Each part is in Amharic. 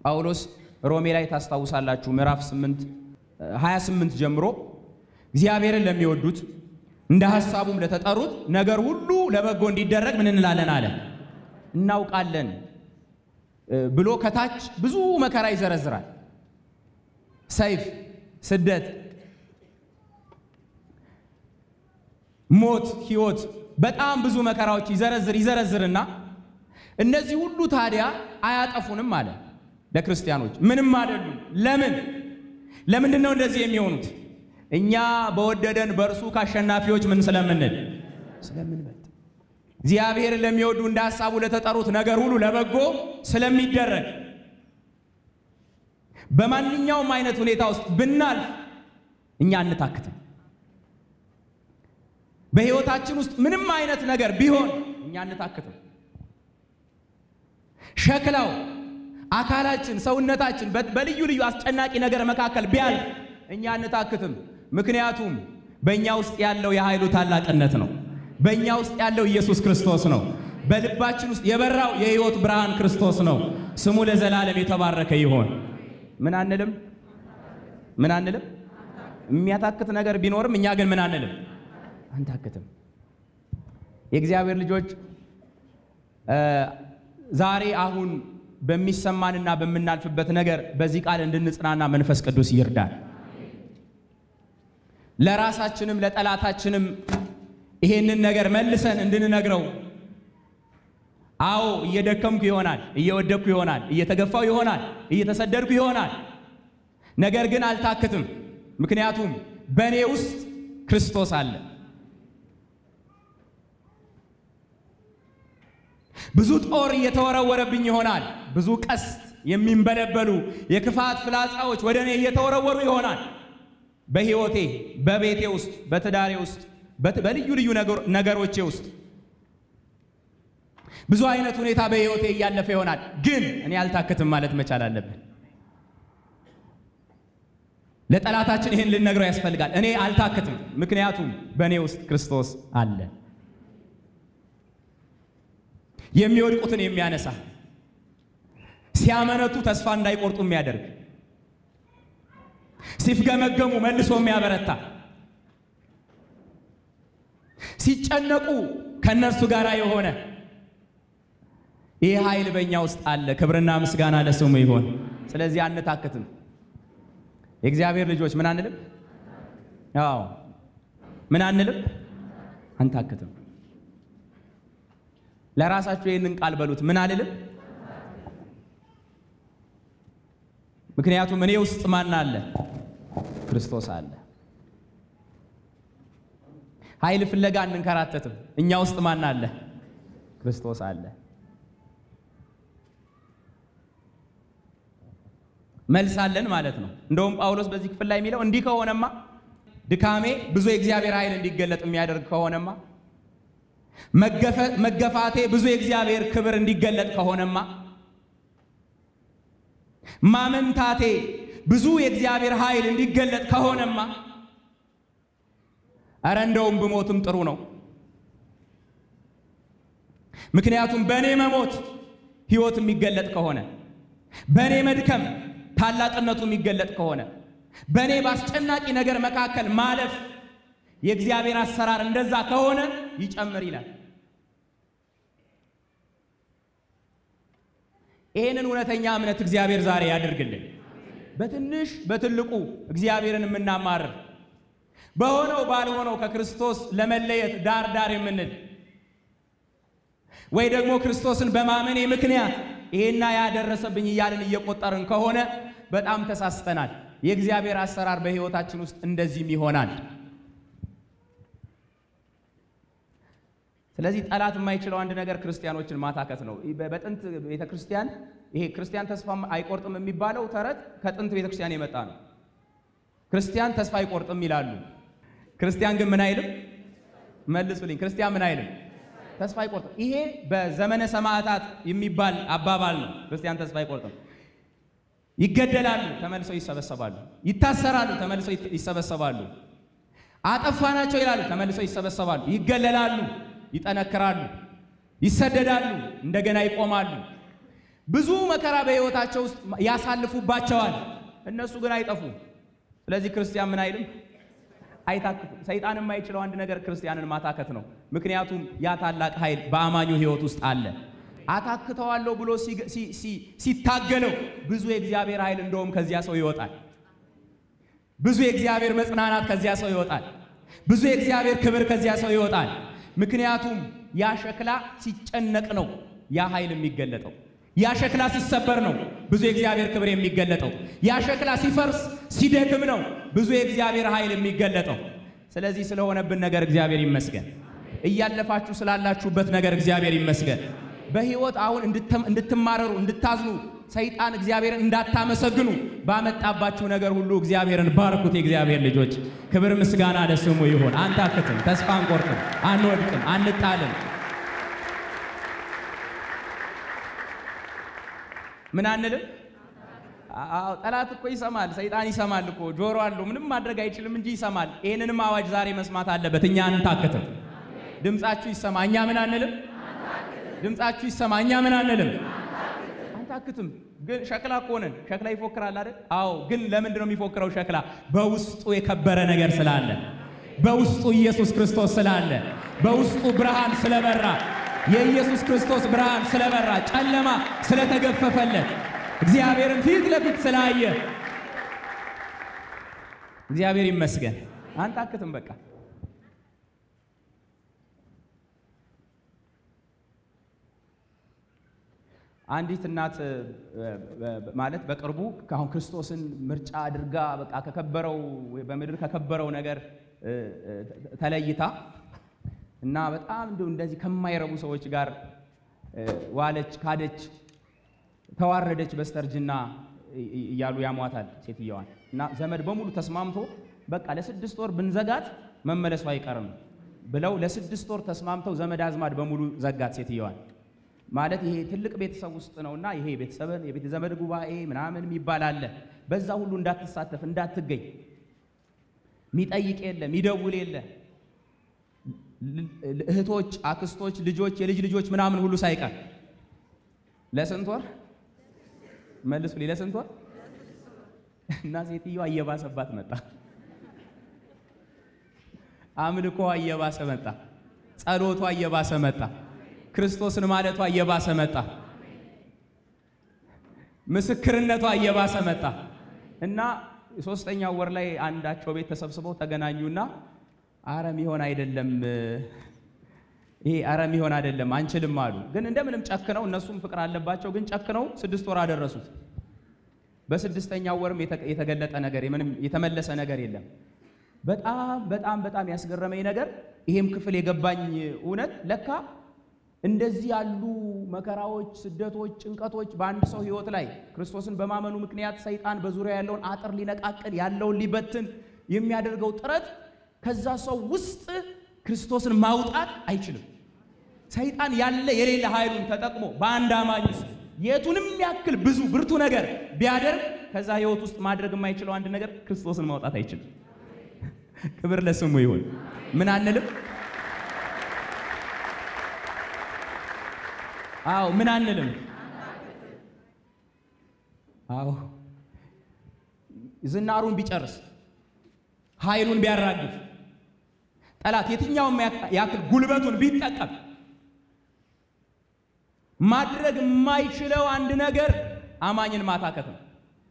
ጳውሎስ ሮሜ ላይ ታስታውሳላችሁ ምዕራፍ 8 28 ጀምሮ እግዚአብሔርን ለሚወዱት እንደ ሐሳቡም ለተጠሩት ነገር ሁሉ ለበጎ እንዲደረግ ምን እንላለን አለ እናውቃለን ብሎ ከታች ብዙ መከራ ይዘረዝራል። ሰይፍ፣ ስደት፣ ሞት፣ ሕይወት በጣም ብዙ መከራዎች ይዘረዝር ይዘረዝርና እነዚህ ሁሉ ታዲያ አያጠፉንም አለ። ለክርስቲያኖች ምንም አይደሉም። ለምን ለምንድን ነው እንደዚህ የሚሆኑት? እኛ በወደደን በእርሱ ከአሸናፊዎች ምን ስለምንል ስለምንበልጥ እግዚአብሔርን ለሚወዱ እንደ ሐሳቡ ለተጠሩት ነገር ሁሉ ለበጎ ስለሚደረግ በማንኛውም አይነት ሁኔታ ውስጥ ብናልፍ እኛ አንታክትም። በሕይወታችን ውስጥ ምንም አይነት ነገር ቢሆን እኛ አንታክትም። ሸክላው አካላችን፣ ሰውነታችን በልዩ ልዩ አስጨናቂ ነገር መካከል ቢያልፍ እኛ አንታክትም። ምክንያቱም በእኛ ውስጥ ያለው የኃይሉ ታላቅነት ነው። በእኛ ውስጥ ያለው ኢየሱስ ክርስቶስ ነው። በልባችን ውስጥ የበራው የሕይወት ብርሃን ክርስቶስ ነው። ስሙ ለዘላለም የተባረከ ይሆን። ምን አንልም፣ ምን አንልም። የሚያታክት ነገር ቢኖርም እኛ ግን ምን አንልም፣ አንታክትም። የእግዚአብሔር ልጆች ዛሬ አሁን በሚሰማንና በምናልፍበት ነገር በዚህ ቃል እንድንጽናና መንፈስ ቅዱስ ይርዳል። ለራሳችንም ለጠላታችንም ይሄንን ነገር መልሰን እንድንነግረው። አዎ እየደከምኩ ይሆናል፣ እየወደቅኩ ይሆናል፣ እየተገፋው ይሆናል፣ እየተሰደድኩ ይሆናል። ነገር ግን አልታክትም። ምክንያቱም በእኔ ውስጥ ክርስቶስ አለ። ብዙ ጦር እየተወረወረብኝ ይሆናል። ብዙ ቀስት የሚንበለበሉ የክፋት ፍላጻዎች ወደ እኔ እየተወረወሩ ይሆናል። በሕይወቴ፣ በቤቴ ውስጥ፣ በትዳሬ ውስጥ፣ በልዩ ልዩ ነገሮቼ ውስጥ ብዙ አይነት ሁኔታ በሕይወቴ እያለፈ ይሆናል። ግን እኔ አልታክትም ማለት መቻል አለብን። ለጠላታችን ይህን ልነግረው ያስፈልጋል። እኔ አልታክትም፣ ምክንያቱም በእኔ ውስጥ ክርስቶስ አለ። የሚወድቁትን የሚያነሳ ሲያመነቱ ተስፋ እንዳይቆርጡ የሚያደርግ ሲፍገመገሙ መልሶ የሚያበረታ ሲጨነቁ ከእነርሱ ጋር የሆነ ይህ ኃይል በእኛ ውስጥ አለ። ክብርና ምስጋና ለስሙ ይሆን። ስለዚህ አንታክትም። የእግዚአብሔር ልጆች ምን አንልም? አዎ ምን አንልም? አንታክትም። ለራሳችሁ ይህንን ቃል በሉት። ምን አልልም? ምክንያቱም እኔ ውስጥ ማን አለ? ክርስቶስ አለ። ኃይል ፍለጋ እንንከራተትም። እኛ ውስጥ ማን አለ? ክርስቶስ አለ። መልስ አለን ማለት ነው። እንደውም ጳውሎስ በዚህ ክፍል ላይ የሚለው እንዲህ ከሆነማ ድካሜ ብዙ የእግዚአብሔር ኃይል እንዲገለጥ የሚያደርግ ከሆነማ መገፋቴ ብዙ የእግዚአብሔር ክብር እንዲገለጥ ከሆነማ ማመንታቴ ብዙ የእግዚአብሔር ኃይል እንዲገለጥ ከሆነማ እረ እንደውም ብሞትም ጥሩ ነው። ምክንያቱም በእኔ መሞት ሕይወት የሚገለጥ ከሆነ በእኔ መድከም ታላቅነቱ የሚገለጥ ከሆነ በእኔ በአስጨናቂ ነገር መካከል ማለፍ የእግዚአብሔር አሰራር እንደዛ ከሆነ ይጨምር ይላል። ይህንን እውነተኛ እምነት እግዚአብሔር ዛሬ ያድርግልን። በትንሽ በትልቁ እግዚአብሔርን የምናማርር በሆነው ባልሆነው ከክርስቶስ ለመለየት ዳር ዳር የምንል ወይ ደግሞ ክርስቶስን በማመኔ ምክንያት ይሄና ያደረሰብኝ እያልን እየቆጠርን ከሆነ በጣም ተሳስተናል። የእግዚአብሔር አሰራር በሕይወታችን ውስጥ እንደዚህም ይሆናል። ስለዚህ ጠላት የማይችለው አንድ ነገር ክርስቲያኖችን ማታከት ነው። በጥንት ቤተ ክርስቲያን ይሄ ክርስቲያን ተስፋ አይቆርጥም የሚባለው ተረት ከጥንት ቤተ ክርስቲያን የመጣ ነው። ክርስቲያን ተስፋ አይቆርጥም ይላሉ። ክርስቲያን ግን ምን አይልም? መልሱልኝ። ክርስቲያን ምን አይልም? ተስፋ አይቆርጥም። ይሄ በዘመነ ሰማዕታት የሚባል አባባል ነው። ክርስቲያን ተስፋ አይቆርጥም። ይገደላሉ፣ ተመልሰው ይሰበሰባሉ። ይታሰራሉ፣ ተመልሰው ይሰበሰባሉ። አጠፋናቸው ይላሉ፣ ተመልሰው ይሰበሰባሉ። ይገለላሉ፣ ይጠነክራሉ፣ ይሰደዳሉ፣ እንደገና ይቆማሉ። ብዙ መከራ በሕይወታቸው ውስጥ ያሳልፉባቸዋል። እነሱ ግን አይጠፉም። ስለዚህ ክርስቲያን ምን አይልም አይታክትም። ሰይጣን የማይችለው አንድ ነገር ክርስቲያንን ማታከት ነው። ምክንያቱም ያ ታላቅ ኃይል በአማኙ ሕይወት ውስጥ አለ። አታክተዋለሁ ብሎ ሲታገለው ብዙ የእግዚአብሔር ኃይል እንደውም ከዚያ ሰው ይወጣል። ብዙ የእግዚአብሔር መጽናናት ከዚያ ሰው ይወጣል። ብዙ የእግዚአብሔር ክብር ከዚያ ሰው ይወጣል። ምክንያቱም ያ ሸክላ ሲጨነቅ ነው ያ ኃይል የሚገለጠው። ያ ሸክላ ሲሰበር ነው ብዙ የእግዚአብሔር ክብር የሚገለጠው። ያ ሸክላ ሲፈርስ ሲደክም ነው ብዙ የእግዚአብሔር ኃይል የሚገለጠው። ስለዚህ ስለሆነብን ነገር እግዚአብሔር ይመስገን። እያለፋችሁ ስላላችሁበት ነገር እግዚአብሔር ይመስገን። በሕይወት አሁን እንድትማረሩ እንድታዝኑ፣ ሰይጣን እግዚአብሔርን እንዳታመሰግኑ ባመጣባችሁ ነገር ሁሉ እግዚአብሔርን ባርኩት። የእግዚአብሔር ልጆች ክብር ምስጋና ለስሙ ይሁን። አንታክትም፣ ተስፋ አንቆርጥም፣ አንወድቅም፣ አንጣልም። ምን አንልም። አዎ ጠላት እኮ ይሰማል፣ ሰይጣን ይሰማል እኮ ጆሮ አለው። ምንም ማድረግ አይችልም እንጂ ይሰማል። ይህንንም አዋጅ ዛሬ መስማት አለበት። እኛ አንታክትም። ድምጻችሁ ይሰማ፣ እኛ ምን አንልም። ድምጻችሁ ይሰማ፣ እኛ ምን አንልም። አንታክትም። ግን ሸክላ እኮ ነን። ሸክላ ይፎክራል አይደል? አዎ። ግን ለምንድን ነው የሚፎክረው ሸክላ? በውስጡ የከበረ ነገር ስላለ፣ በውስጡ ኢየሱስ ክርስቶስ ስላለ፣ በውስጡ ብርሃን ስለበራ የኢየሱስ ክርስቶስ ብርሃን ስለበራ ጨለማ ስለተገፈፈለት እግዚአብሔርን ፊት ለፊት ስላየ እግዚአብሔር ይመስገን። አንታክትም። በቃ አንዲት እናት ማለት በቅርቡ አሁን ክርስቶስን ምርጫ አድርጋ በቃ ከከበረው በምድር ከከበረው ነገር ተለይታ እና በጣም እንደው እንደዚህ ከማይረቡ ሰዎች ጋር ዋለች፣ ካደች፣ ተዋረደች በስተርጅና እያሉ ያሟታል ሴትየዋን። እና ዘመድ በሙሉ ተስማምቶ በቃ ለስድስት ወር ብንዘጋት መመለሱ አይቀርም ብለው ለስድስት ወር ተስማምተው ዘመድ አዝማድ በሙሉ ዘጋት ሴትየዋን። ማለት ይሄ ትልቅ ቤተሰብ ውስጥ ነውና ይሄ ቤተሰብን የቤተ ዘመድ ጉባኤ ምናምን የሚባል አለ። በዛ ሁሉ እንዳትሳተፍ እንዳትገኝ፣ ሚጠይቅ የለ ሚደውል የለ እህቶች፣ አክስቶች፣ ልጆች፣ የልጅ ልጆች ምናምን ሁሉ ሳይቀር ለስንት ወር መልሱ ለስንት ወር እና ሴትዮዋ እየባሰባት መጣ። አምልኮ እየባሰ መጣ። ጸሎቷ እየባሰ መጣ። ክርስቶስን ማለቷ እየባሰ መጣ። ምስክርነቷ እየባሰ መጣ እና ሶስተኛው ወር ላይ አንዳቸው ቤት ተሰብስበው ተገናኙና አረም ይሆን አይደለም ይሄ አረም ይሆን አይደለም አንችልም አሉ። ግን እንደምንም ጨክነው እነሱም ፍቅር አለባቸው። ግን ጨክነው ስድስት ወር አደረሱት። በስድስተኛው ወርም የተገለጠ ነገር ምንም የተመለሰ ነገር የለም። በጣም በጣም በጣም ያስገረመኝ ነገር ይሄም ክፍል የገባኝ እውነት ለካ እንደዚህ ያሉ መከራዎች፣ ስደቶች፣ ጭንቀቶች በአንድ ሰው ሕይወት ላይ ክርስቶስን በማመኑ ምክንያት ሰይጣን በዙሪያ ያለውን አጥር ሊነቃቅል ያለውን ሊበትን የሚያደርገው ጥረት ከዛ ሰው ውስጥ ክርስቶስን ማውጣት አይችልም። ሰይጣን ያለ የሌለ ኃይሉን ተጠቅሞ በአንድ አማኝ ውስጥ የቱንም ያክል ብዙ ብርቱ ነገር ቢያደርግ ከዛ ሕይወት ውስጥ ማድረግ የማይችለው አንድ ነገር ክርስቶስን ማውጣት አይችልም። ክብር ለስሙ ይሁን። ምን አንልም? አዎ ምን አንልም? አዎ ዝናሩን ቢጨርስ ኃይሉን ቢያራግፍ ጠላት የትኛውም ያክል ጉልበቱን ቢጠቀም ማድረግ የማይችለው አንድ ነገር አማኝን ማታከት ነው።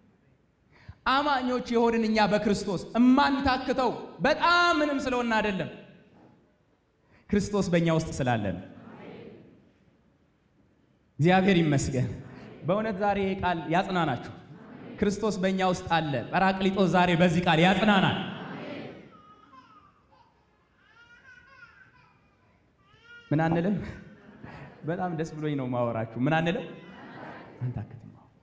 አማኞች የሆንን እኛ በክርስቶስ እማንታክተው በጣም ምንም ስለሆነ አይደለም፣ ክርስቶስ በእኛ ውስጥ ስላለን። እግዚአብሔር ይመስገን። በእውነት ዛሬ ይህ ቃል ያጽናናችሁ። ክርስቶስ በእኛ ውስጥ አለ። ጰራቅሊጦስ ዛሬ በዚህ ቃል ያጽናናል። ምን አንልም? በጣም ደስ ብሎኝ ነው ማወራችሁ። ምን አንልም? አንታክትም።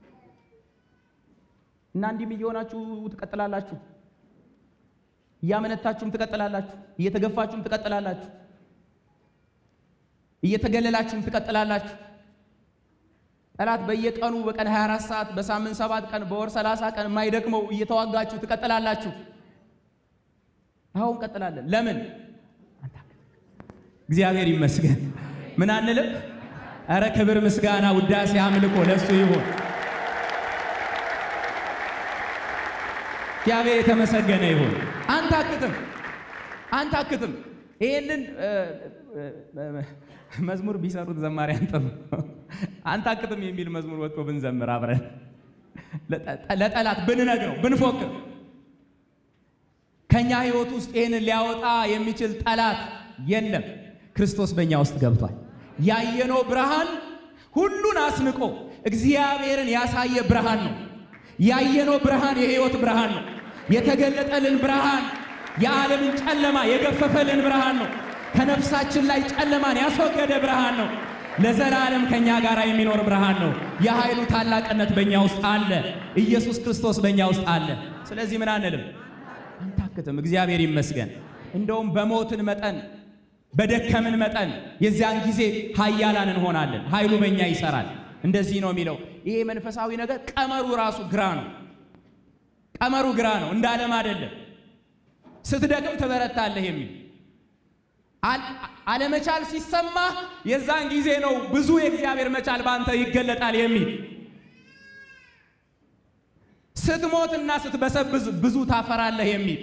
እና እንዲህም እየሆናችሁ ትቀጥላላችሁ። እያመነታችሁም ትቀጥላላችሁ። እየተገፋችሁም ትቀጥላላችሁ። እየተገለላችሁም ትቀጥላላችሁ። ጠላት በየቀኑ በቀን 24 ሰዓት በሳምንት 7 ቀን በወር 30 ቀን የማይደክመው እየተዋጋችሁ ትቀጥላላችሁ። አሁን እንቀጥላለን። ለምን? እግዚአብሔር ይመስገን። ምን አንልም? ኧረ ክብር፣ ምስጋና፣ ውዳሴ፣ አምልኮ ለሱ ይሁን። እግዚአብሔር የተመሰገነ ይሁን። አንታክትም አንታክትም። ይሄንን መዝሙር ቢሰሩት ዘማሪያን ጥሩ አንታክትም የሚል መዝሙር ወጥቶ ብንዘምር አብረን ለጠላት ብንነግረው ብንፎክር ከኛ ሕይወት ውስጥ ይህንን ሊያወጣ የሚችል ጠላት የለም። ክርስቶስ በእኛ ውስጥ ገብቷል። ያየነው ብርሃን ሁሉን አስንቆ እግዚአብሔርን ያሳየ ብርሃን ነው። ያየነው ብርሃን የሕይወት ብርሃን ነው። የተገለጠልን ብርሃን የዓለምን ጨለማ የገፈፈልን ብርሃን ነው። ከነፍሳችን ላይ ጨለማን ያስወገደ ብርሃን ነው። ለዘላለም ከኛ ጋር የሚኖር ብርሃን ነው። የኃይሉ ታላቅነት በእኛ ውስጥ አለ። ኢየሱስ ክርስቶስ በእኛ ውስጥ አለ። ስለዚህ ምን አንልም፣ አንታክትም። እግዚአብሔር ይመስገን። እንደውም በሞትን መጠን በደከምን መጠን የዚያን ጊዜ ኃያላን እንሆናለን። ኃይሉ በእኛ ይሰራል። እንደዚህ ነው የሚለው። ይሄ መንፈሳዊ ነገር ቀመሩ ራሱ ግራ ነው። ቀመሩ ግራ ነው፣ እንደ ዓለም አይደለም። ስትደክም ትበረታለህ የሚል አለመቻል ሲሰማ የዛን ጊዜ ነው ብዙ የእግዚአብሔር መቻል በአንተ ይገለጣል የሚል ስትሞትና ስትበሰብዝ ብዙ ታፈራለህ የሚል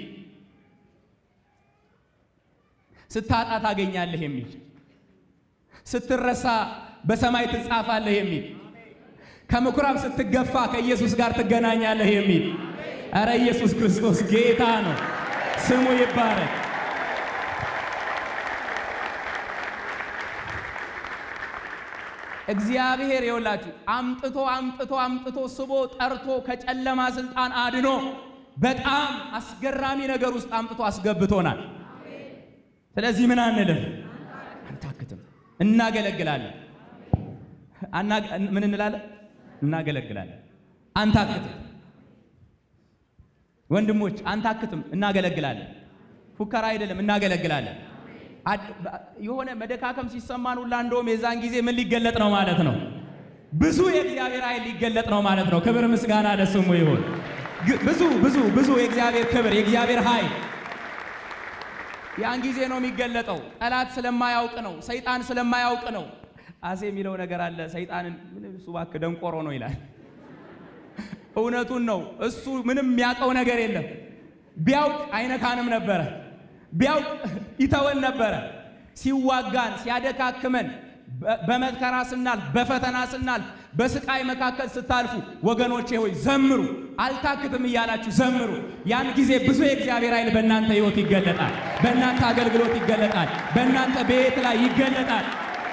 ስታጣ ታገኛለህ የሚል ስትረሳ በሰማይ ትጻፋለህ የሚል ከምኩራብ ስትገፋ ከኢየሱስ ጋር ትገናኛለህ የሚል ኧረ ኢየሱስ ክርስቶስ ጌታ ነው። ስሙ ይባረክ። እግዚአብሔር የውላችሁ አምጥቶ አምጥቶ አምጥቶ ስቦ ጠርቶ ከጨለማ ስልጣን አድኖ በጣም አስገራሚ ነገር ውስጥ አምጥቶ አስገብቶናል። ስለዚህ ምን አንልም፣ አንታክትም፣ እናገለግላለን። ምን እንላለን? እናገለግላለን። አንታክትም። ወንድሞች አንታክትም፣ እናገለግላለን። ፉከራ አይደለም፣ እናገለግላለን። የሆነ መደካከም ሲሰማን ሁላ እንደውም የዛን ጊዜ ምን ሊገለጥ ነው ማለት ነው? ብዙ የእግዚአብሔር ኃይል ሊገለጥ ነው ማለት ነው። ክብር ምስጋና ለስሙ ይሁን። ብዙ ብዙ ብዙ የእግዚአብሔር ክብር የእግዚአብሔር ኃይል ያን ጊዜ ነው የሚገለጠው። ጠላት ስለማያውቅ ነው። ሰይጣን ስለማያውቅ ነው። አሴ የሚለው ነገር አለ። ሰይጣንን እሱ እባክህ ደንቆሮ ነው ይላል። እውነቱን ነው። እሱ ምንም የሚያውቀው ነገር የለም። ቢያውቅ አይነካንም ነበረ። ቢያውቅ ይተወን ነበረ። ሲዋጋን ሲያደካክመን፣ በመከራ ስናልፍ፣ በፈተና ስናልፍ፣ በስቃይ መካከል ስታልፉ ወገኖቼ ሆይ ዘምሩ፣ አልታክትም እያላችሁ ዘምሩ። ያን ጊዜ ብዙ የእግዚአብሔር ኃይል በእናንተ ሕይወት ይገለጣል። በእናንተ አገልግሎት ይገለጣል። በእናንተ ቤት ላይ ይገለጣል።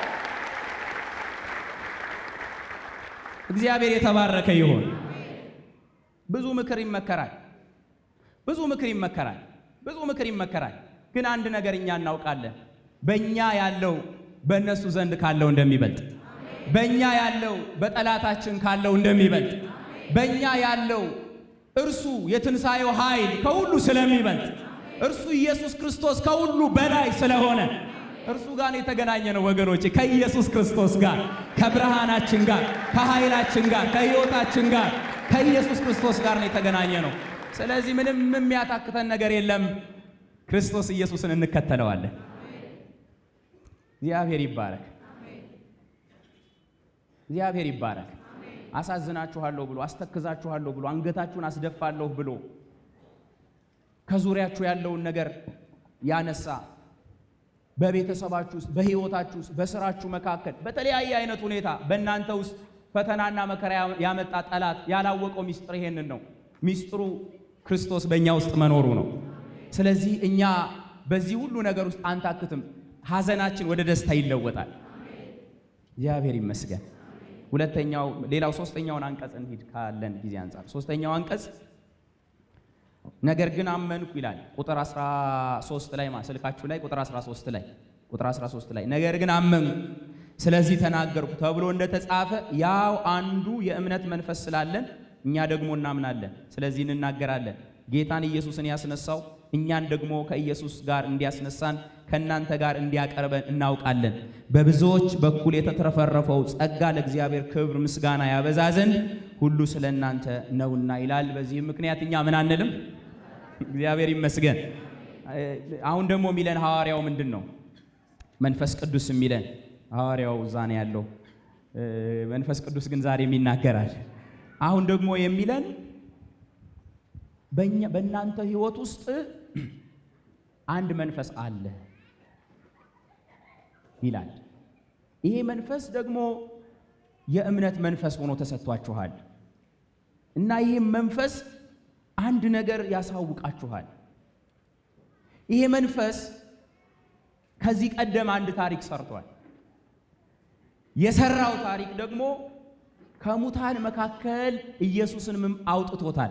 እግዚአብሔር የተባረከ ይሁን። ብዙ ምክር ይመከራል። ብዙ ምክር ይመከራል። ብዙ ምክር ይመከራል። ግን አንድ ነገር እኛ እናውቃለን። በእኛ ያለው በእነሱ ዘንድ ካለው እንደሚበልጥ፣ በእኛ ያለው በጠላታችን ካለው እንደሚበልጥ፣ በእኛ ያለው እርሱ የትንሣኤው ኃይል ከሁሉ ስለሚበልጥ፣ እርሱ ኢየሱስ ክርስቶስ ከሁሉ በላይ ስለሆነ እርሱ ጋር የተገናኘ ነው ወገኖቼ። ከኢየሱስ ክርስቶስ ጋር፣ ከብርሃናችን ጋር፣ ከኃይላችን ጋር፣ ከሕይወታችን ጋር ከኢየሱስ ክርስቶስ ጋር ነው የተገናኘ ነው። ስለዚህ ምንም የሚያታክተን ነገር የለም። ክርስቶስ ኢየሱስን እንከተለዋለን። እግዚአብሔር ይባረክ። እግዚአብሔር ይባረክ። አሳዝናችኋለሁ ብሎ አስተክዛችኋለሁ ብሎ አንገታችሁን አስደፋለሁ ብሎ ከዙሪያችሁ ያለውን ነገር ያነሳ በቤተሰባችሁ ውስጥ፣ በሕይወታችሁ ውስጥ፣ በስራችሁ መካከል በተለያየ አይነት ሁኔታ በእናንተ ውስጥ ፈተናና መከራ ያመጣ ጠላት ያላወቀው ሚስጥር ይሄንን ነው። ሚስጥሩ ክርስቶስ በእኛ ውስጥ መኖሩ ነው። ስለዚህ እኛ በዚህ ሁሉ ነገር ውስጥ አንታክትም። ሐዘናችን ወደ ደስታ ይለወጣል። እግዚአብሔር ይመስገን። ሁለተኛው ሌላው ሶስተኛውን አንቀጽ እንሂድ ካለን ጊዜ አንጻር ሶስተኛው አንቀጽ ነገር ግን አመንኩ ይላል። ቁጥር 13 ላይ ማ ስልካችሁ ላይ ቁጥር 13 ላይ ቁጥር 13 ላይ ነገር ግን አመንኩ ስለዚህ ተናገርኩ ተብሎ እንደተጻፈ ያው አንዱ የእምነት መንፈስ ስላለን እኛ ደግሞ እናምናለን፣ ስለዚህ እንናገራለን። ጌታን ኢየሱስን ያስነሳው እኛን ደግሞ ከኢየሱስ ጋር እንዲያስነሳን ከእናንተ ጋር እንዲያቀርበን እናውቃለን። በብዙዎች በኩል የተትረፈረፈው ጸጋ ለእግዚአብሔር ክብር ምስጋና ያበዛ ዘንድ ሁሉ ስለ እናንተ ነውና ይላል። በዚህም ምክንያት እኛ ምን አንልም? እግዚአብሔር ይመስገን። አሁን ደግሞ የሚለን ሐዋርያው ምንድን ነው? መንፈስ ቅዱስ የሚለን ሐዋርያው እዛ ነው ያለው። መንፈስ ቅዱስ ግን ዛሬም ይናገራል። አሁን ደግሞ የሚለን በእኛ በእናንተ ሕይወት ውስጥ አንድ መንፈስ አለ ይላል። ይሄ መንፈስ ደግሞ የእምነት መንፈስ ሆኖ ተሰጥቷችኋል እና ይህም መንፈስ አንድ ነገር ያሳውቃችኋል። ይሄ መንፈስ ከዚህ ቀደም አንድ ታሪክ ሰርቷል። የሰራው ታሪክ ደግሞ ከሙታን መካከል ኢየሱስን አውጥቶታል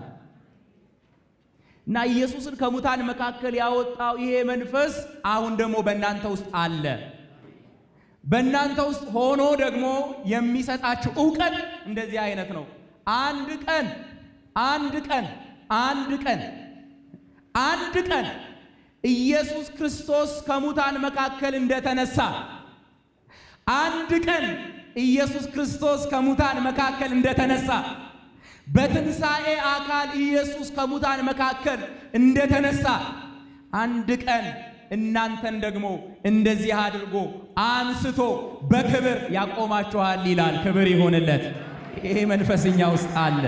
እና ኢየሱስን ከሙታን መካከል ያወጣው ይሄ መንፈስ አሁን ደግሞ በእናንተ ውስጥ አለ። በእናንተ ውስጥ ሆኖ ደግሞ የሚሰጣችሁ እውቀት እንደዚህ አይነት ነው። አንድ ቀን አንድ ቀን አንድ ቀን አንድ ቀን ኢየሱስ ክርስቶስ ከሙታን መካከል እንደተነሳ አንድ ቀን ኢየሱስ ክርስቶስ ከሙታን መካከል እንደተነሳ በትንሣኤ አካል ኢየሱስ ከሙታን መካከል እንደተነሳ አንድ ቀን እናንተን ደግሞ እንደዚህ አድርጎ አንስቶ በክብር ያቆማችኋል ይላል። ክብር ይሆንለት። ይሄ መንፈስኛ ውስጥ አለ።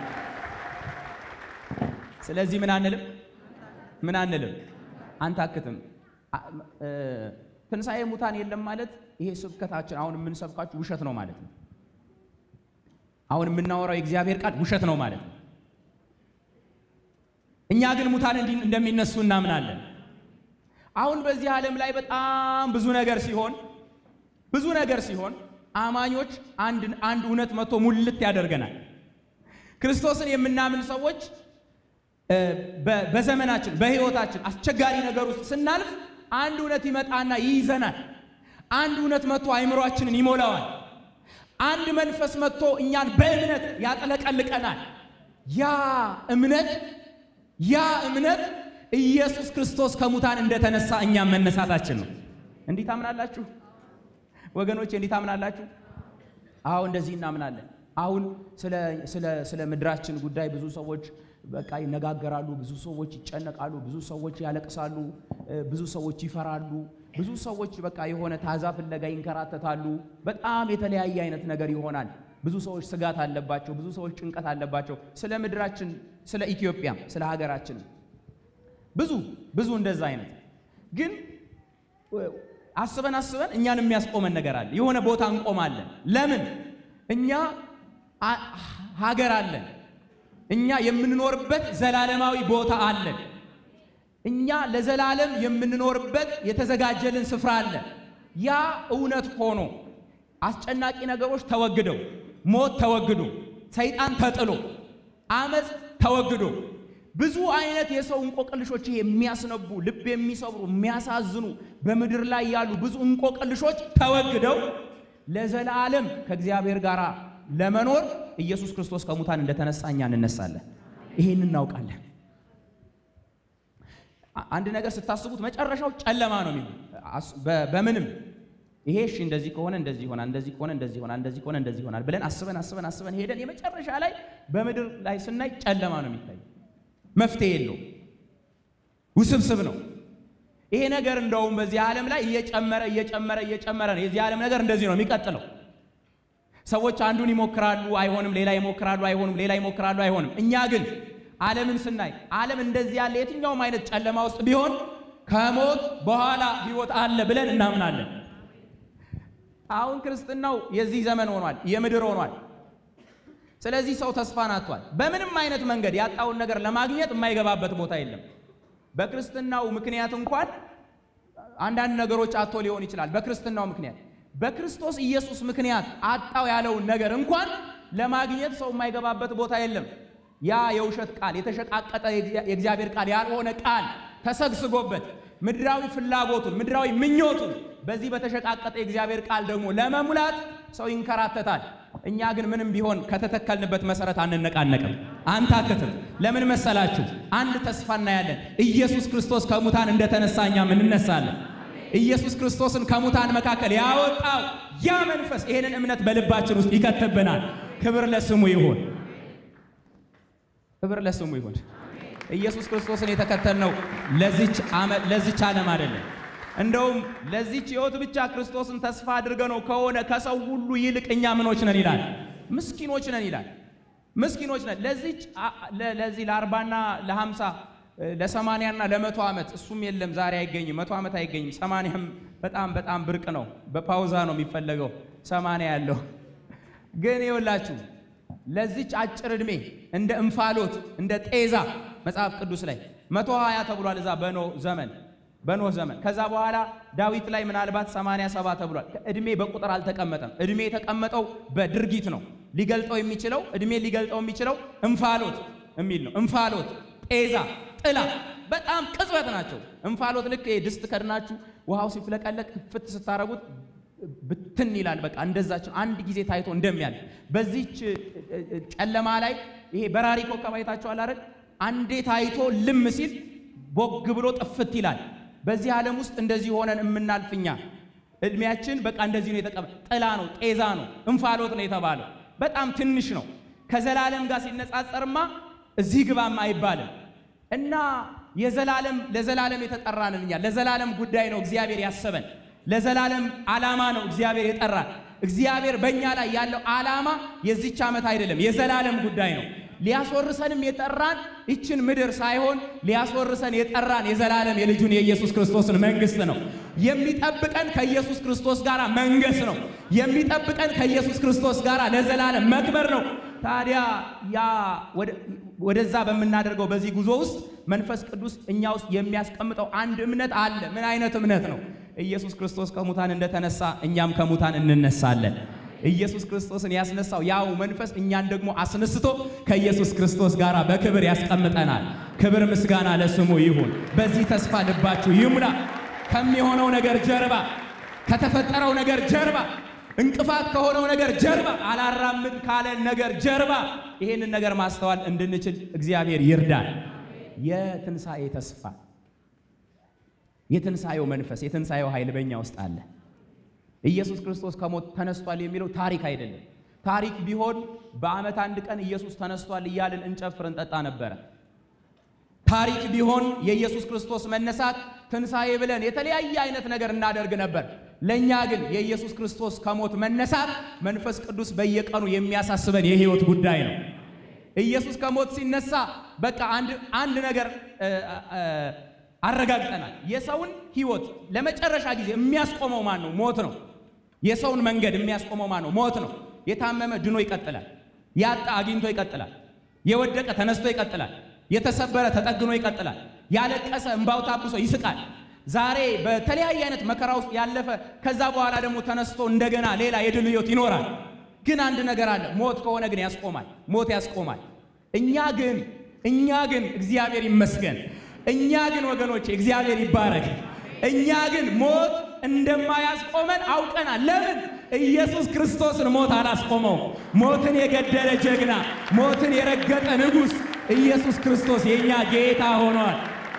ስለዚህ ምን አንልም ምን አንልም አንታክትም። ትንሣኤ ሙታን የለም ማለት ይሄ ስብከታችን አሁን የምንሰብካችሁ ውሸት ነው ማለት ነው። አሁን የምናወራው የእግዚአብሔር ቃል ውሸት ነው ማለት ነው። እኛ ግን ሙታን እንደሚነሱ እናምናለን። አሁን በዚህ ዓለም ላይ በጣም ብዙ ነገር ሲሆን ብዙ ነገር ሲሆን አማኞች አንድ አንድ እውነት መጥቶ ሙልት ያደርገናል። ክርስቶስን የምናምን ሰዎች በዘመናችን በሕይወታችን አስቸጋሪ ነገር ውስጥ ስናልፍ አንድ እውነት ይመጣና ይይዘናል። አንድ እውነት መጥቶ አይምሯችንን ይሞላዋል። አንድ መንፈስ መጥቶ እኛን በእምነት ያጠለቀልቀናል። ያ እምነት ያ እምነት ኢየሱስ ክርስቶስ ከሙታን እንደተነሳ እኛም መነሳታችን ነው። እንዲህ ታምናላችሁ ወገኖቼ? እንዲህ ታምናላችሁ? አዎ እንደዚህ እናምናለን። አሁን ስለ ምድራችን ጉዳይ ብዙ ሰዎች በቃ ይነጋገራሉ። ብዙ ሰዎች ይጨነቃሉ። ብዙ ሰዎች ያለቅሳሉ። ብዙ ሰዎች ይፈራሉ። ብዙ ሰዎች በቃ የሆነ ታዛ ፍለጋ ይንከራተታሉ። በጣም የተለያየ አይነት ነገር ይሆናል። ብዙ ሰዎች ስጋት አለባቸው። ብዙ ሰዎች ጭንቀት አለባቸው። ስለ ምድራችን፣ ስለ ኢትዮጵያም፣ ስለ ሀገራችንም ብዙ ብዙ እንደዛ አይነት ግን አስበን አስበን እኛን የሚያስቆመን ነገር አለ። የሆነ ቦታ እንቆማለን። ለምን? እኛ ሀገር አለን። እኛ የምንኖርበት ዘላለማዊ ቦታ አለን። እኛ ለዘላለም የምንኖርበት የተዘጋጀልን ስፍራ አለ። ያ እውነት ሆኖ አስጨናቂ ነገሮች ተወግደው፣ ሞት ተወግዶ፣ ሰይጣን ተጥሎ፣ አመፅ ተወግዶ ብዙ አይነት የሰው እንቆቅልሾች የሚያስነቡ ልብ የሚሰብሩ የሚያሳዝኑ በምድር ላይ ያሉ ብዙ እንቆቅልሾች ተወግደው ለዘላለም ከእግዚአብሔር ጋር ለመኖር ኢየሱስ ክርስቶስ ከሙታን እንደተነሳ እኛ እንነሳለን። ይሄን እናውቃለን። አንድ ነገር ስታስቡት መጨረሻው ጨለማ ነው የሚሆን በምንም ይሄ እሺ እንደዚህ ከሆነ እንደዚህ ይሆናል፣ እንደዚህ ከሆነ እንደዚህ ይሆናል፣ እንደዚህ ከሆነ እንደዚህ ይሆናል ብለን አስበን አስበን አስበን ሄደን የመጨረሻ ላይ በምድር ላይ ስናይ ጨለማ ነው የሚታይ መፍትሄ የለው፣ ውስብስብ ነው። ይሄ ነገር እንደውም በዚህ ዓለም ላይ እየጨመረ እየጨመረ እየጨመረ ነው። የዚህ ዓለም ነገር እንደዚህ ነው የሚቀጥለው። ሰዎች አንዱን ይሞክራሉ፣ አይሆንም፣ ሌላ ይሞክራሉ፣ አይሆንም፣ ሌላ ይሞክራሉ፣ አይሆንም። እኛ ግን ዓለምን ስናይ ዓለም እንደዚህ ያለ የትኛውም አይነት ጨለማ ውስጥ ቢሆን ከሞት በኋላ ሕይወት አለ ብለን እናምናለን። አሁን ክርስትናው የዚህ ዘመን ሆኗል፣ የምድር ሆኗል። ስለዚህ ሰው ተስፋን አጥቷል። በምንም አይነት መንገድ ያጣውን ነገር ለማግኘት የማይገባበት ቦታ የለም። በክርስትናው ምክንያት እንኳን አንዳንድ ነገሮች አጥቶ ሊሆን ይችላል። በክርስትናው ምክንያት በክርስቶስ ኢየሱስ ምክንያት አጣው ያለውን ነገር እንኳን ለማግኘት ሰው የማይገባበት ቦታ የለም። ያ የውሸት ቃል፣ የተሸቃቀጠ የእግዚአብሔር ቃል ያልሆነ ቃል ተሰግስጎበት ምድራዊ ፍላጎቱን ምድራዊ ምኞቱን በዚህ በተሸቃቀጠ የእግዚአብሔር ቃል ደግሞ ለመሙላት ሰው ይንከራተታል። እኛ ግን ምንም ቢሆን ከተተከልንበት መሰረት አንነቃነቅም፣ አንታክትም። ለምን መሰላችሁ? አንድ ተስፋ እናያለን። ኢየሱስ ክርስቶስ ከሙታን እንደተነሳ እኛም እንነሳለን። ኢየሱስ ክርስቶስን ከሙታን መካከል ያወጣው ያ መንፈስ ይሄንን እምነት በልባችን ውስጥ ይከትብናል። ክብር ለስሙ ይሁን፣ ክብር ለስሙ ይሁን። ኢየሱስ ክርስቶስን የተከተልነው ለዚች ዓለም አይደለም። እንደውም ለዚች ሕይወት ብቻ ክርስቶስን ተስፋ አድርገ ነው ከሆነ ከሰው ሁሉ ይልቅ እኛ ምኖች ነን ይላል። ምስኪኖች ነን ይላል። ምስኪኖች ነን ለዚች ለዚህ ለአርባና ለሀምሳ ለሰማንያና ለመቶ ዓመት እሱም የለም ዛሬ አይገኝም። መቶ ዓመት አይገኝም። ሰማንያም በጣም በጣም ብርቅ ነው። በፓውዛ ነው የሚፈለገው ሰማንያ ያለው ግን ይኸውላችሁ ለዚች አጭር ዕድሜ እንደ እንፋሎት እንደ ጤዛ መጽሐፍ ቅዱስ ላይ መቶ ሀያ ተብሏል እዛ በኖህ ዘመን በኖህ ዘመን ከዛ በኋላ ዳዊት ላይ ምናልባት ሰማንያ ሰባ ተብሏል። ዕድሜ በቁጥር አልተቀመጠም። ዕድሜ የተቀመጠው በድርጊት ነው። ሊገልጠው የሚችለው ዕድሜ ሊገልጠው የሚችለው እንፋሎት የሚል ነው። እንፋሎት፣ ጤዛ፣ ጥላ በጣም ቅጽበት ናቸው። እንፋሎት ልክ ድስት ከድናችሁ ውሃው ሲፍለቀለቅ ፍት ስታረጉት ብትን ይላል። በቃ እንደዛችን አንድ ጊዜ ታይቶ እንደሚያል በዚች ጨለማ ላይ ይሄ በራሪ ኮከብ አይታችኋል አይደል? አንዴ ታይቶ ልም ሲል ቦግ ብሎ ጥፍት ይላል። በዚህ ዓለም ውስጥ እንደዚህ ሆነን የምናልፍኛ እድሜያችን በቃ እንደዚህ ነው። የተቀመ ጥላ ነው፣ ጤዛ ነው፣ እንፋሎት ነው የተባለው በጣም ትንሽ ነው። ከዘላለም ጋር ሲነጻጸርማ እዚህ ግባም አይባልም እና የዘላለም ለዘላለም የተጠራንን እኛ ለዘላለም ጉዳይ ነው እግዚአብሔር ያሰበን ለዘላለም ዓላማ ነው እግዚአብሔር የጠራን። እግዚአብሔር በእኛ ላይ ያለው ዓላማ የዚች ዓመት አይደለም፣ የዘላለም ጉዳይ ነው። ሊያስወርሰንም የጠራን ይችን ምድር ሳይሆን ሊያስወርሰን የጠራን የዘላለም የልጁን የኢየሱስ ክርስቶስን መንግሥት ነው። የሚጠብቀን ከኢየሱስ ክርስቶስ ጋር መንገስ ነው። የሚጠብቀን ከኢየሱስ ክርስቶስ ጋር ለዘላለም መክበር ነው። ታዲያ ያ ወደዛ በምናደርገው በዚህ ጉዞ ውስጥ መንፈስ ቅዱስ እኛ ውስጥ የሚያስቀምጠው አንድ እምነት አለ። ምን አይነት እምነት ነው? ኢየሱስ ክርስቶስ ከሙታን እንደተነሳ እኛም ከሙታን እንነሳለን። ኢየሱስ ክርስቶስን ያስነሳው ያው መንፈስ እኛን ደግሞ አስነስቶ ከኢየሱስ ክርስቶስ ጋር በክብር ያስቀምጠናል። ክብር ምስጋና ለስሙ ይሁን። በዚህ ተስፋ ልባችሁ ይሙላ። ከሚሆነው ነገር ጀርባ፣ ከተፈጠረው ነገር ጀርባ፣ እንቅፋት ከሆነው ነገር ጀርባ፣ አላራምድ ካለን ነገር ጀርባ ይሄንን ነገር ማስተዋል እንድንችል እግዚአብሔር ይርዳል። የትንሣኤ ተስፋ የትንሣኤው መንፈስ የትንሣኤው ኃይል በእኛ ውስጥ አለ። ኢየሱስ ክርስቶስ ከሞት ተነስቷል የሚለው ታሪክ አይደለም። ታሪክ ቢሆን በዓመት አንድ ቀን ኢየሱስ ተነስቷል እያልን እንጨፍር እንጠጣ ነበረ። ታሪክ ቢሆን የኢየሱስ ክርስቶስ መነሳት ትንሣኤ ብለን የተለያየ አይነት ነገር እናደርግ ነበር። ለእኛ ግን የኢየሱስ ክርስቶስ ከሞት መነሳት መንፈስ ቅዱስ በየቀኑ የሚያሳስበን የሕይወት ጉዳይ ነው። ኢየሱስ ከሞት ሲነሳ በቃ አንድ ነገር አረጋግጠናል። የሰውን ሕይወት ለመጨረሻ ጊዜ የሚያስቆመው ማን ነው? ሞት ነው። የሰውን መንገድ የሚያስቆመው ማን ነው? ሞት ነው። የታመመ ድኖ ይቀጥላል። ያጣ አግኝቶ ይቀጥላል። የወደቀ ተነስቶ ይቀጥላል። የተሰበረ ተጠግኖ ይቀጥላል። ያለቀሰ እምባው ታብሶ ይስቃል። ዛሬ በተለያየ አይነት መከራ ውስጥ ያለፈ ከዛ በኋላ ደግሞ ተነስቶ እንደገና ሌላ የድል ሕይወት ይኖራል። ግን አንድ ነገር አለ። ሞት ከሆነ ግን ያስቆማል። ሞት ያስቆማል። እኛ ግን እኛ ግን እግዚአብሔር ይመስገን እኛ ግን ወገኖቼ እግዚአብሔር ይባረክ። እኛ ግን ሞት እንደማያስቆመን አውቀናል። ለምን? ኢየሱስ ክርስቶስን ሞት አላስቆመው። ሞትን የገደለ ጀግና፣ ሞትን የረገጠ ንጉሥ ኢየሱስ ክርስቶስ የእኛ ጌታ ሆኗል።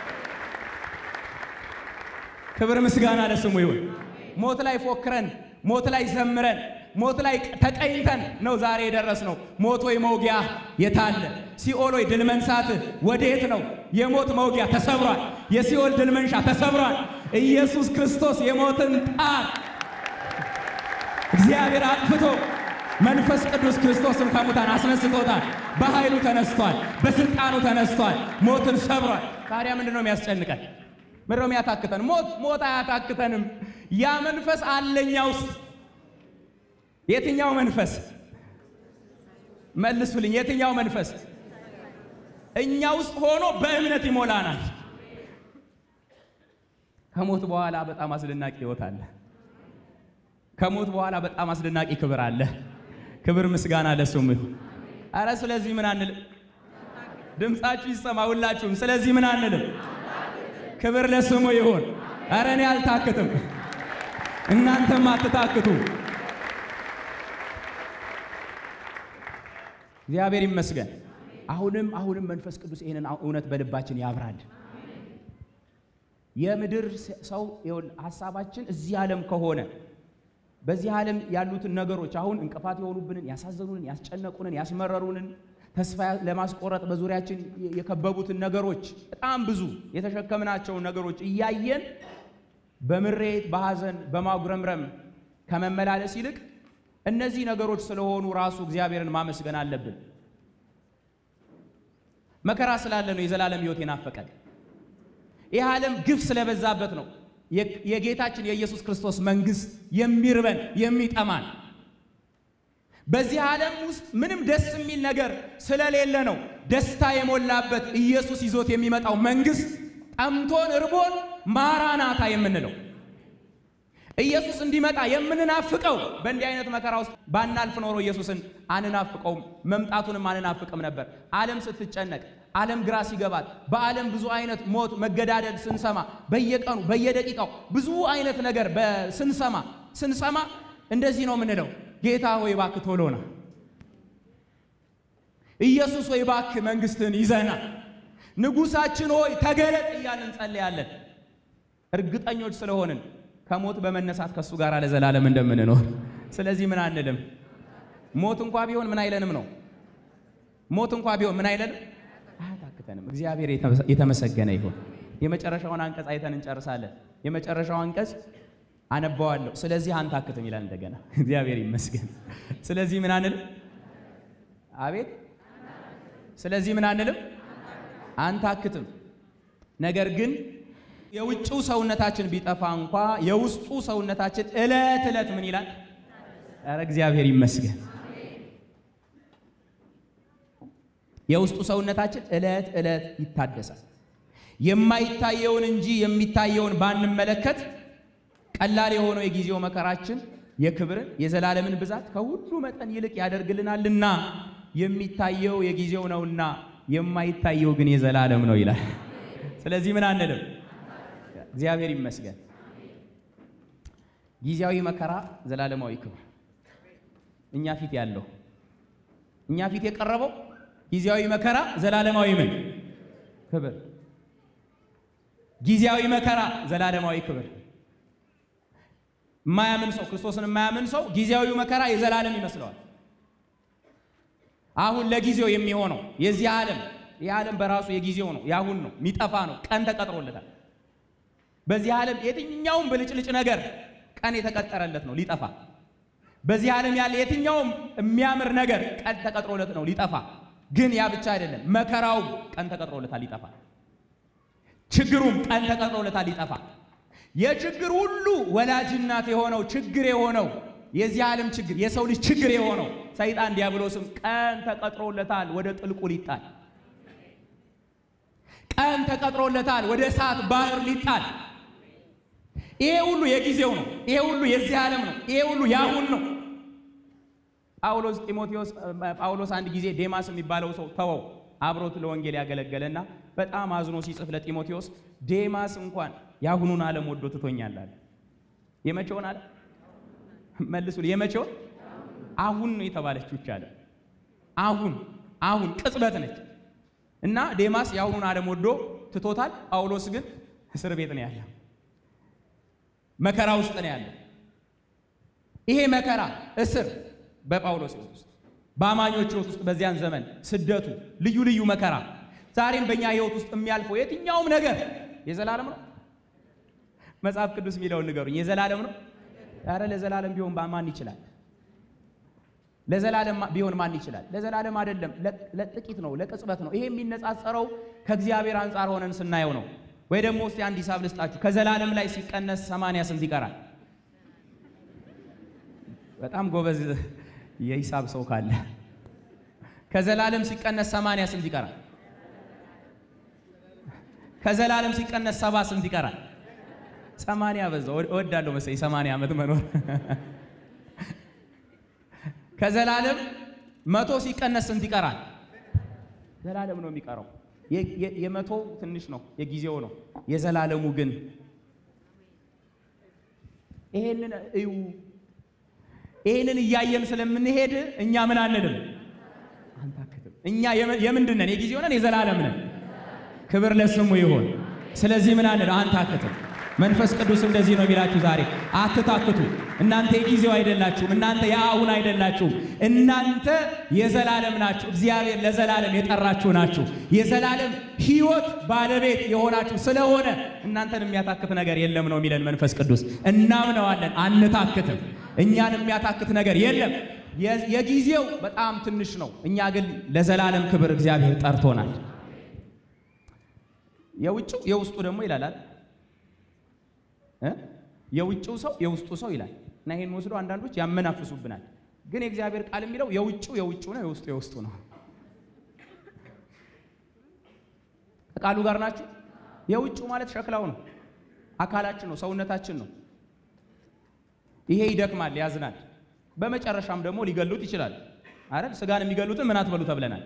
ክብር ምስጋና ለስሙ ይሁን። ሞት ላይ ፎክረን፣ ሞት ላይ ዘምረን፣ ሞት ላይ ተቀኝተን ነው ዛሬ የደረስነው። ሞት ወይ መውጊያ የታለ? ሲኦል ወይ ድል መንሳትህ ወዴት ነው? የሞት መውጊያ ተሰብሯል። የሲኦል ድል መንሻ ተሰብሯል። ኢየሱስ ክርስቶስ የሞትን ጣር እግዚአብሔር አጥፍቶ መንፈስ ቅዱስ ክርስቶስን ከሙታን አስነስቶታል። በኃይሉ ተነስቷል። በስልጣኑ ተነስቷል። ሞትን ሰብሯል። ታዲያ ምንድን ነው የሚያስጨንቀን? ምንድን ነው የሚያታክተን? ሞት ሞት አያታክተንም። ያ መንፈስ አለኛ ውስጥ የትኛው መንፈስ መልሱልኝ? የትኛው መንፈስ እኛ ውስጥ ሆኖ በእምነት ይሞላናል። ከሞት በኋላ በጣም አስደናቂ ሕይወት አለ። ከሞት በኋላ በጣም አስደናቂ ክብር አለ። ክብር ምስጋና ለስሙ ይሁን። አረ ስለዚህ ምን አንልም? ድምፃችሁ ይሰማ ሁላችሁም። ስለዚህ ምን አንልም? ክብር ለስሙ ይሁን። አረ እኔ አልታክትም፣ እናንተም አትታክቱ። እግዚአብሔር ይመስገን። አሁንም አሁንም መንፈስ ቅዱስ ይህንን እውነት በልባችን ያብራል። የምድር ሰው ሀሳባችን እዚህ ዓለም ከሆነ በዚህ ዓለም ያሉትን ነገሮች አሁን እንቅፋት የሆኑብንን፣ ያሳዘኑንን፣ ያስጨነቁንን፣ ያስመረሩንን ተስፋ ለማስቆረጥ በዙሪያችን የከበቡትን ነገሮች በጣም ብዙ የተሸከምናቸውን ነገሮች እያየን በምሬት በሐዘን በማጉረምረም ከመመላለስ ይልቅ እነዚህ ነገሮች ስለሆኑ ራሱ እግዚአብሔርን ማመስገን አለብን። መከራ ስላለ ነው የዘላለም ሕይወት የናፈቀን። ይህ ዓለም ግፍ ስለበዛበት ነው የጌታችን የኢየሱስ ክርስቶስ መንግሥት የሚርበን የሚጠማን። በዚህ ዓለም ውስጥ ምንም ደስ የሚል ነገር ስለሌለ ነው ደስታ የሞላበት ኢየሱስ ይዞት የሚመጣው መንግሥት ጠምቶን እርቦን ማራናታ የምንለው ኢየሱስ እንዲመጣ የምንናፍቀው በእንዲህ አይነት መከራ ውስጥ ባናልፍ ኖሮ ኢየሱስን አንናፍቀውም፣ መምጣቱንም አንናፍቅም ነበር። ዓለም ስትጨነቅ፣ ዓለም ግራ ሲገባት፣ በዓለም ብዙ አይነት ሞት፣ መገዳደል ስንሰማ፣ በየቀኑ በየደቂቃው ብዙ አይነት ነገር ስንሰማ ስንሰማ እንደዚህ ነው የምንለው፣ ጌታ ሆይ እባክህ ቶሎ ና፣ ኢየሱስ ሆይ እባክህ መንግሥትን ይዘና፣ ንጉሣችን ሆይ ተገለጥ እያልን እንጸልያለን። እርግጠኞች ስለሆንን ከሞት በመነሳት ከእሱ ጋር ለዘላለም እንደምንኖር። ስለዚህ ምን አንልም። ሞት እንኳ ቢሆን ምን አይለንም ነው። ሞት እንኳ ቢሆን ምን አይለንም፣ አያታክተንም። እግዚአብሔር የተመሰገነ ይሁን። የመጨረሻውን አንቀጽ አይተን እንጨርሳለን። የመጨረሻው አንቀጽ አነባዋለሁ። ስለዚህ አንታክትም ይላል እንደገና። እግዚአብሔር ይመስገን። ስለዚህ ምን አንልም፣ አቤት። ስለዚህ ምን አንልም፣ አንታክትም። ነገር ግን የውጭው ሰውነታችን ቢጠፋ እንኳ የውስጡ ሰውነታችን ዕለት ዕለት ምን ይላል? ኧረ እግዚአብሔር ይመስገን። የውስጡ ሰውነታችን ዕለት ዕለት ይታደሳል። የማይታየውን እንጂ የሚታየውን ባንመለከት ቀላል የሆነው የጊዜው መከራችን የክብርን የዘላለምን ብዛት ከሁሉ መጠን ይልቅ ያደርግልናልና የሚታየው የጊዜው ነውና የማይታየው ግን የዘላለም ነው ይላል። ስለዚህ ምን አንልም እግዚአብሔር ይመስገን። ጊዜያዊ መከራ ዘላለማዊ ክብር እኛ ፊት ያለው እኛ ፊት የቀረበው ጊዜያዊ መከራ ዘላለማዊ ምን ክብር፣ ጊዜያዊ መከራ ዘላለማዊ ክብር። የማያምን ሰው ክርስቶስን የማያምን ሰው ጊዜያዊ መከራ የዘላለም ይመስለዋል። አሁን ለጊዜው የሚሆነው የዚህ ዓለም ይህ ዓለም በራሱ የጊዜው ነው፣ ያሁን ነው፣ የሚጠፋ ነው፣ ቀን ተቀጥሮለታል። በዚህ ዓለም የትኛውም ብልጭልጭ ነገር ቀን የተቀጠረለት ነው ሊጠፋ። በዚህ ዓለም ያለ የትኛውም የሚያምር ነገር ቀን ተቀጥሮለት ነው ሊጠፋ። ግን ያ ብቻ አይደለም፣ መከራውም ቀን ተቀጥሮለታል ሊጠፋ። ችግሩም ቀን ተቀጥሮለታል ሊጠፋ። የችግር ሁሉ ወላጅ እናት የሆነው ችግር የሆነው የዚህ ዓለም ችግር የሰው ልጅ ችግር የሆነው ሰይጣን ዲያብሎስም ቀን ተቀጥሮለታል ወደ ጥልቁ ሊጣል ቀን ተቀጥሮለታል ወደ እሳት ባህር ሊጣል። ይሄ ሁሉ የጊዜው ነው። ይሄ ሁሉ የዚህ ዓለም ነው። ይሄ ሁሉ ያሁን ነው። ጳውሎስ ጢሞቴዎስ ጳውሎስ አንድ ጊዜ ዴማስ የሚባለው ሰው ተወው አብሮት ለወንጌል ያገለገለና በጣም አዝኖ ሲጽፍ ለጢሞቴዎስ ዴማስ እንኳን የአሁኑን ዓለም ወዶ ትቶኛል አለ። የመቼውን አለ መልሱ። የመቼውን አሁን ነው የተባለችው ይቻለ አሁን አሁን ቅጽበት ነች። እና ዴማስ የአሁኑን ዓለም ወዶ ትቶታል። ጳውሎስ ግን እስር ቤት ነው ያለው፣ መከራ ውስጥ ነው ያለው። ይሄ መከራ እስር በጳውሎስ ሕይወት ውስጥ በአማኞች ሕይወት ውስጥ በዚያን ዘመን ስደቱ፣ ልዩ ልዩ መከራ ዛሬም በእኛ ሕይወት ውስጥ የሚያልፈው የትኛውም ነገር የዘላለም ነው። መጽሐፍ ቅዱስ የሚለውን ንገሩኝ። የዘላለም ነው? ኧረ ለዘላለም ቢሆን ማን ይችላል? ለዘላለም ቢሆን ማን ይችላል? ለዘላለም አይደለም፣ ለጥቂት ነው፣ ለቅጽበት ነው። ይሄ የሚነጻጸረው ከእግዚአብሔር አንጻር ሆነን ስናየው ነው። ወይ ደግሞ እስቲ አንድ ሂሳብ ልስጣችሁ። ከዘላለም ላይ ሲቀነስ ሰማንያ ስንት ይቀራል? በጣም ጎበዝ የሂሳብ ሰው ካለ ከዘላለም ሲቀነስ ሰማንያ ስንት ይቀራል? ከዘላለም ሲቀነስ ሰባ ስንት ይቀራል? ሰማንያ በዛው እወዳለሁ መሰለኝ ሰማንያ ዓመት መኖር ከዘላለም መቶ ሲቀነስ ስንት ይቀራል? ዘላለም ነው የሚቀረው። የመቶ ትንሽ ነው፣ የጊዜው ነው። የዘላለሙ ግን ይሄንን እዩ። ይሄንን እያየን ስለምንሄድ እኛ ምን አንልም፣ አንታክትም። እኛ የምንድን ነን? የጊዜው ነን፣ የዘላለም ነን። ክብር ለስሙ ይሁን። ስለዚህ ምን አንልም፣ አንታክትም። መንፈስ ቅዱስ እንደዚህ ነው የሚላችሁ ዛሬ አትታክቱ። እናንተ የጊዜው አይደላችሁም። እናንተ የአሁን አይደላችሁም። እናንተ የዘላለም ናችሁ። እግዚአብሔር ለዘላለም የጠራችሁ ናችሁ። የዘላለም ሕይወት ባለቤት የሆናችሁ ስለሆነ እናንተን የሚያታክት ነገር የለም ነው የሚለን መንፈስ ቅዱስ። እናምነዋለን፣ አንታክትም። እኛን የሚያታክት ነገር የለም። የጊዜው በጣም ትንሽ ነው። እኛ ግን ለዘላለም ክብር እግዚአብሔር ጠርቶናል። የውጭው የውስጡ ደግሞ ይላል እ የውጭው ሰው የውስጡ ሰው ይላል እና ይሄን ወስዶ አንዳንዶች ያመናፍሱብናል። ግን የእግዚአብሔር ቃል የሚለው የውጭው የውጭው ነው፣ የውስጡ የውስጡ ነው። ከቃሉ ጋር ናችሁ። የውጭው ማለት ሸክላው ነው፣ አካላችን ነው፣ ሰውነታችን ነው። ይሄ ይደክማል፣ ያዝናል። በመጨረሻም ደግሞ ሊገሉት ይችላል አይደል? ስጋን የሚገሉትን ምን አትበሉ ተብለናል።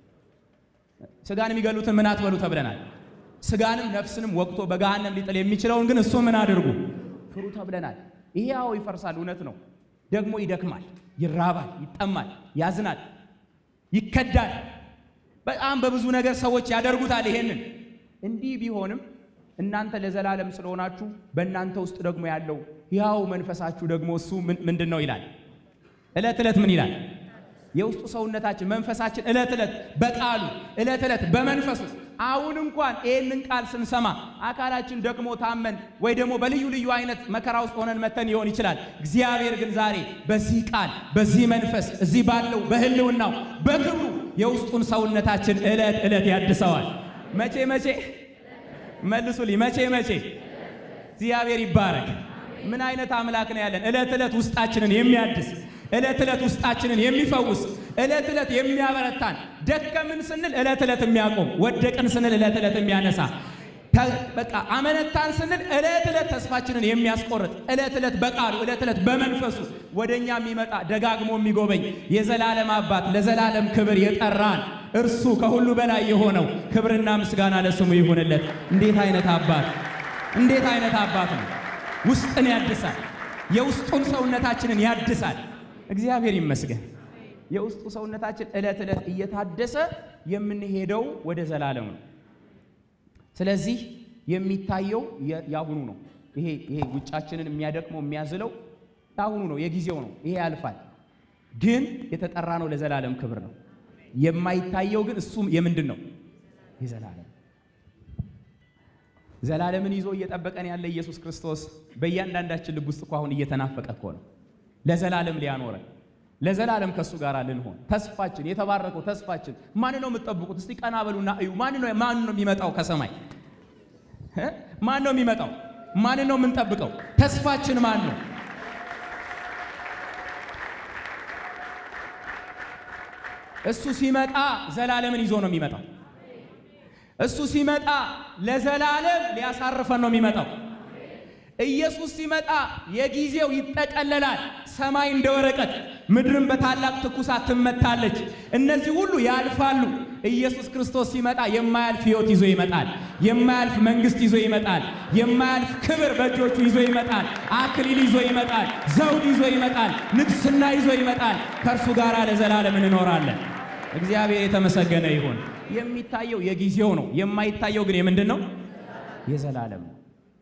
ስጋን የሚገሉትን ምን አትበሉ ተብለናል። ስጋንም ነፍስንም ወቅቶ በገሃነም ሊጥል የሚችለውን ግን እሱ ምን አድርጉ ፍሩ ተብለናል። ይሄ አዎ ይፈርሳል፣ እውነት ነው። ደግሞ ይደክማል፣ ይራባል፣ ይጠማል፣ ያዝናል፣ ይከዳል። በጣም በብዙ ነገር ሰዎች ያደርጉታል። ይሄንን እንዲህ ቢሆንም እናንተ ለዘላለም ስለሆናችሁ በእናንተ ውስጥ ደግሞ ያለው ያው መንፈሳችሁ ደግሞ እሱ ምንድን ነው ይላል። ዕለት ዕለት ምን ይላል? የውስጡ ሰውነታችን መንፈሳችን ዕለት ዕለት በቃሉ ዕለት ዕለት በመንፈሱ አሁን እንኳን ይህንን ቃል ስንሰማ አካላችን ደክሞ ታመን ወይ ደግሞ በልዩ ልዩ አይነት መከራ ውስጥ ሆነን መተን ሊሆን ይችላል። እግዚአብሔር ግን ዛሬ በዚህ ቃል በዚህ መንፈስ እዚህ ባለው በሕልውናው በክብሩ የውስጡን ሰውነታችን ዕለት ዕለት ያድሰዋል። መቼ መቼ መልሱልኝ፣ መቼ መቼ? እግዚአብሔር ይባረክ። ምን አይነት አምላክ ነው ያለን? ዕለት ዕለት ውስጣችንን የሚያድስ ዕለት ዕለት ውስጣችንን የሚፈውስ ዕለት ዕለት የሚያበረታን ደከምን ስንል ዕለት ዕለት የሚያቆም ወደቅን ስንል ዕለት ዕለት የሚያነሳ በቃ አመነታን ስንል ዕለት ዕለት ተስፋችንን የሚያስቆርጥ ዕለት ዕለት በቃሉ ዕለት ዕለት በመንፈሱ ወደኛ የሚመጣ ደጋግሞ የሚጎበኝ የዘላለም አባት ለዘላለም ክብር የጠራን እርሱ ከሁሉ በላይ የሆነው ክብርና ምስጋና ለስሙ ይሁንለት። እንዴት አይነት አባት እንዴት አይነት አባት ነው! ውስጥን ያድሳል። የውስጡን ሰውነታችንን ያድሳል። እግዚአብሔር ይመስገን። የውስጡ ሰውነታችን ዕለት ዕለት እየታደሰ የምንሄደው ወደ ዘላለም ነው። ስለዚህ የሚታየው ያሁኑ ነው። ይሄ ይሄ ውጫችንን የሚያደክመው የሚያዝለው ያሁኑ ነው፣ የጊዜው ነው። ይሄ ያልፋል። ግን የተጠራ ነው ለዘላለም ክብር ነው። የማይታየው ግን እሱም የምንድን ነው? የዘላለም ዘላለምን ይዞ እየጠበቀን ያለ ኢየሱስ ክርስቶስ በእያንዳንዳችን ልብ ውስጥ እኮ አሁን እየተናፈቀ እኮ ነው። ለዘላለም ሊያኖረን ለዘላለም ከእሱ ጋር ልንሆን ተስፋችን የተባረከው ተስፋችን ማን ነው የምትጠብቁት? እስቲ ቀና በሉና እዩ። ማን ነው ማን ነው የሚመጣው ከሰማይ? ማን ነው የሚመጣው? ማን ነው የምንጠብቀው? ተስፋችን ማን ነው? እሱ ሲመጣ ዘላለምን ይዞ ነው የሚመጣው። እሱ ሲመጣ ለዘላለም ሊያሳርፈን ነው የሚመጣው። ኢየሱስ ሲመጣ የጊዜው ይጠቀለላል። ሰማይ እንደ ወረቀት፣ ምድርን በታላቅ ትኩሳት ትመታለች። እነዚህ ሁሉ ያልፋሉ። ኢየሱስ ክርስቶስ ሲመጣ የማያልፍ ሕይወት ይዞ ይመጣል። የማያልፍ መንግሥት ይዞ ይመጣል። የማያልፍ ክብር በእጆቹ ይዞ ይመጣል። አክሊል ይዞ ይመጣል። ዘውድ ይዞ ይመጣል። ንግሥና ይዞ ይመጣል። ከእርሱ ጋር ለዘላለም እንኖራለን። እግዚአብሔር የተመሰገነ ይሁን። የሚታየው የጊዜው ነው። የማይታየው ግን የምንድን ነው? የዘላለም ነው።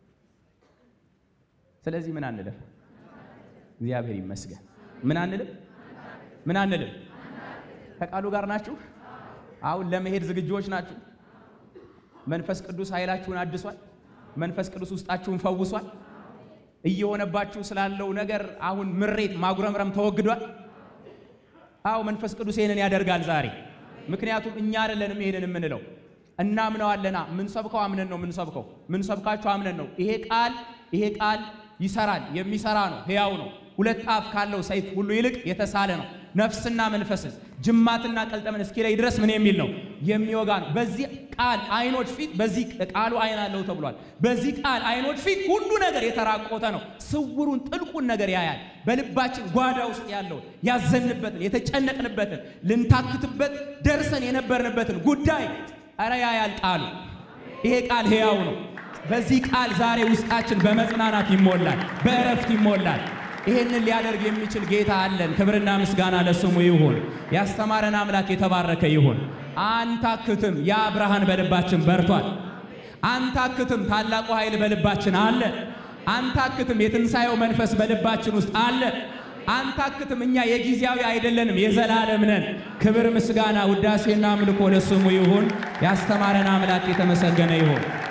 ስለዚህ ምን አንልም? እግዚአብሔር ይመስገን። ምን አንልም? ምን አንልም? ከቃሉ ጋር ናችሁ? አሁን ለመሄድ ዝግጁዎች ናችሁ? መንፈስ ቅዱስ ኃይላችሁን አድሷል። መንፈስ ቅዱስ ውስጣችሁን ፈውሷል። እየሆነባችሁ ስላለው ነገር አሁን ምሬት፣ ማጉረምረም ተወግዷል። አዎ መንፈስ ቅዱስ ይሄንን ያደርጋል ዛሬ። ምክንያቱም እኛ አይደለንም ይሄንን የምንለው እናምነዋለና። ምንሰብከው አምነን ነው ምንሰብከው። ምንሰብካችሁ አምነን ነው። ይሄ ቃል ይሄ ቃል ይሰራል፣ የሚሰራ ነው፣ ሕያው ነው። ሁለት አፍ ካለው ሰይፍ ሁሉ ይልቅ የተሳለ ነው፣ ነፍስና መንፈስን ጅማትና ቀልጠምን እስኪለይ ድረስ ምን የሚል ነው? የሚወጋ ነው። በዚህ ቃል አይኖች ፊት በዚህ ቃሉ አይን አለው ተብሏል። በዚህ ቃል አይኖች ፊት ሁሉ ነገር የተራቆተ ነው። ስውሩን ጥልቁን ነገር ያያል። በልባችን ጓዳ ውስጥ ያለውን ያዘንበትን፣ የተጨነቅንበትን፣ ልንታክትበት ደርሰን የነበርንበትን ጉዳይ ኧረ ያያል ቃሉ። ይሄ ቃል ሕያው ነው። በዚህ ቃል ዛሬ ውስጣችን በመጽናናት ይሞላል፣ በእረፍት ይሞላል። ይህንን ሊያደርግ የሚችል ጌታ አለን። ክብርና ምስጋና ለስሙ ይሁን። ያስተማረን አምላክ የተባረከ ይሁን። አንታክትም። ያ ብርሃን በልባችን በርቷል። አንታክትም። ታላቁ ኃይል በልባችን አለ። አንታክትም። የትንሣኤው መንፈስ በልባችን ውስጥ አለ። አንታክትም። እኛ የጊዜያዊ አይደለንም፣ የዘላለም ነን። ክብር፣ ምስጋና፣ ውዳሴና አምልኮ ለስሙ ይሁን። ያስተማረን አምላክ የተመሰገነ ይሁን።